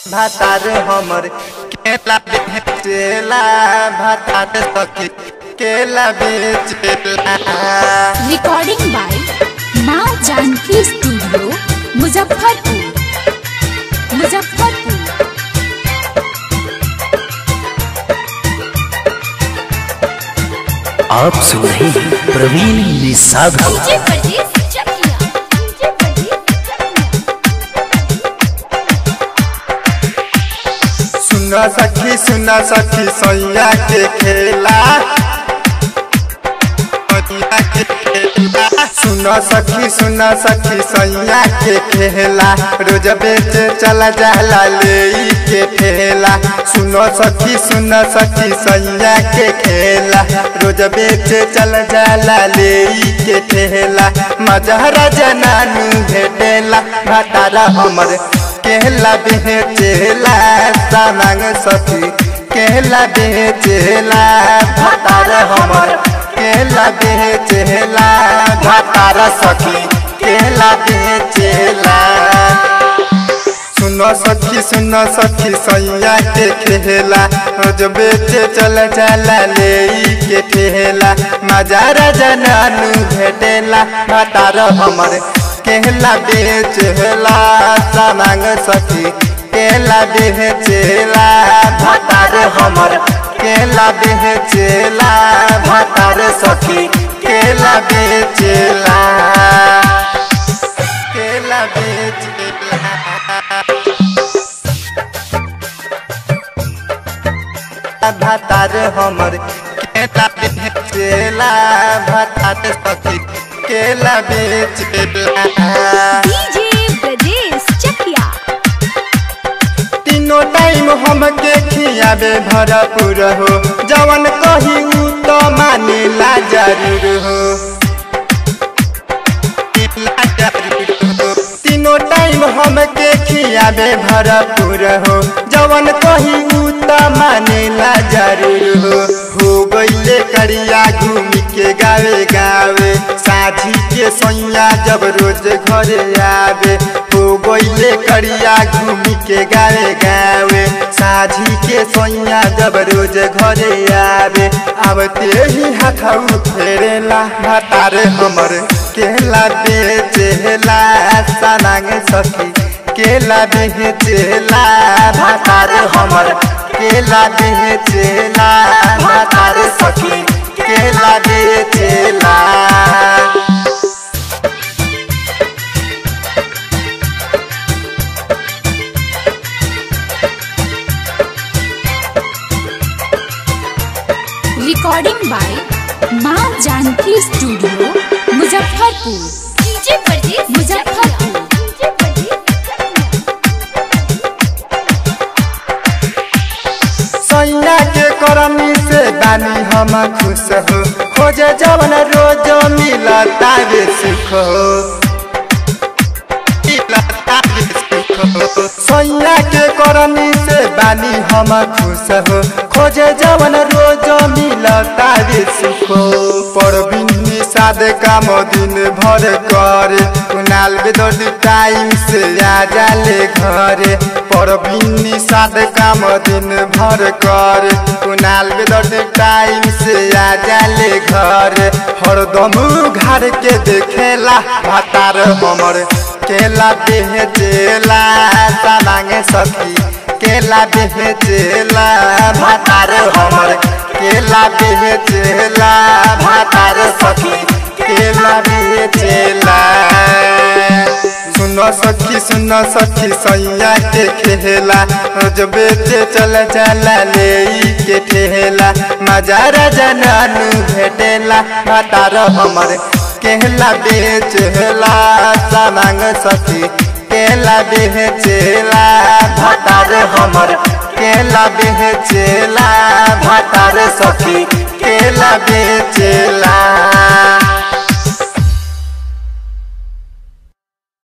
भातार हमर केला बेचेला भातार सखी केला बेचेला रिकॉर्डिंग बाय माँ जानकी स्टूडियो मुजफ्फरपुर मुजफ्फरपुर आप सुन रहे हैं प्रवीण निषाद को डीजे परदेस चकिया डीजे परदेस चकिया सुना सखी सुना सखी सैया के खेला सैया के खेला सुना सखी सुना सखी सैया के खेला रोज बेच चला जाला ले के ठेला सुनो सखी सुना सखी सैया के खेला रोज बेच चला जाला ले के ठेला मजहरा जनानू भेटेला भातारा हमर केला बेचेला सामांग सखी केला बेचेला भातार हमर केला बेचेला भातार सखी केला बेचेला सुनो सखी सुनो सखी सैया के खेला रोज बेचे चल चला ले के ठेला मजारा जनानू भेटेला भातार हमर केला बेचेला सामांग सखी केला बेचेला भातार हमर केला बेचेला भातार सखी केला बेचेला केला बेचेला भातार हमर केला बेचेला भातार सखी केला बेचेला डीजे परदेस चकिया तीनों टाइम हमके खियाबे भरपूर हो जवन कही उ तो मानेला जरूर हो तीनों टाइम हमके खियाबे भरपूर हो जवन कही उ तो मानेला जरूर हो हो गईले करिया घूमी के गावे गावे साझी के सैया जब रोज घरे आवे हो गईले करिया घूमी के गावे गावे साझी के सैया जब रोज घरे आवे आवते ही हाथऊ फेरेला भातार हमर केला बेचेला सनांग सखी केला बेचेला भातार हमर केला बेचेला भातार सखी केला बेचेला रिकॉर्डिंग बाय माँ जानकी स्टूडियो मुजफ्फरपुर डीजे परदेस मुजफ्फरपुर डीजे सैया के करनी से बानी हम खुश हो खोजे जवन रोज मिलता रे सुख हो मिलता रे सुख हो। सैया के करनी से बानी हम खुश हो खोजे जवन रोज मिलता रे सुख हो परबिनी साद काम दिन भर करे कुनाल बेदर्द टाइम से आ जाले घरे परबिनी साद काम दिन भर करे कुनाल बेदर्द टाइम से आ जाले घरे हरदम घर के देखेला भातार हमर केला बेचेला सामांगे सखी केला बेचेला भातार हमर केला बेचेला भातार सखी केला बेचेला सुनो सखी सुनो सखी सैया के खेला रोज बेचे चल चला ले के ठेला मजारा जनानू भेटेला भातार हमर केला बेचेला सामांग सखी केला बेचेला भातार हमर केला बेचेला भातार सखी केला बेचेला